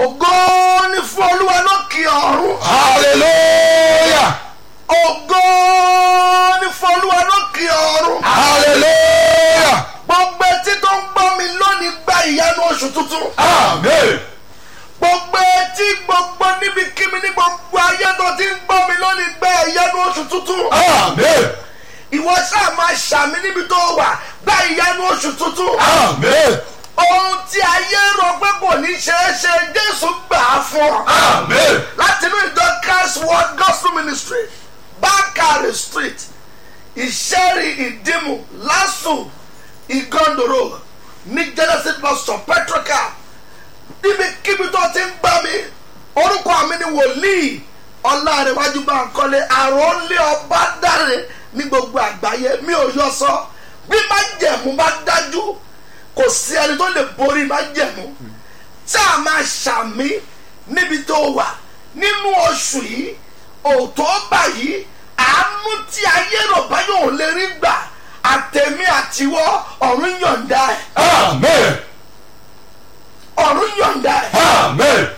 ògo ní fún olúwa lókè ọ̀run hallelujah ògo ní fún olúwa lókè ọ̀run hallelujah gbogbo etí tó ń gbọ́ mi lónìí gba ìyanu oṣù tuntun amen gbogbo etí gbogbo níbikíbi ní gbogbo ayé tó ti ń gbọ́ mi lónìí gba ìyanu oṣù tuntun amen ìwọ sáà máa ṣàmì níbi tó wà gba ìyanu oṣù tuntun amen ohun tí ayé rò pé kò ní ṣeé ṣe jésù gbà á fún ọ. amen láti inú ìjọ christ world gospel ministry bakari street ìṣẹ́rì ìdìmú lásù ìgọ́ndòrò ní genesis bus stop petrocal níbikíbi tó ti ń gbá mi orúkọ mi ni wòlíì ọlárẹ̀wájú Bánkọ́lé àròlé ọba dáre ní gbogbo àgbáyé mi ò yọ sọ bí má jẹ̀mú bá dájú kò sí ẹni tó lè borí má jẹ̀mú tí a máa ṣàmì níbi tó wà nínú oṣù yìí òtóbà yìí àánú tí ayé rò báyọ̀ ò lè rí gbà àtẹ̀mí àtiwọ́ ọ̀run yọ̀ǹda ẹ̀ amen ọ̀run yọ̀ǹda ẹ̀ amen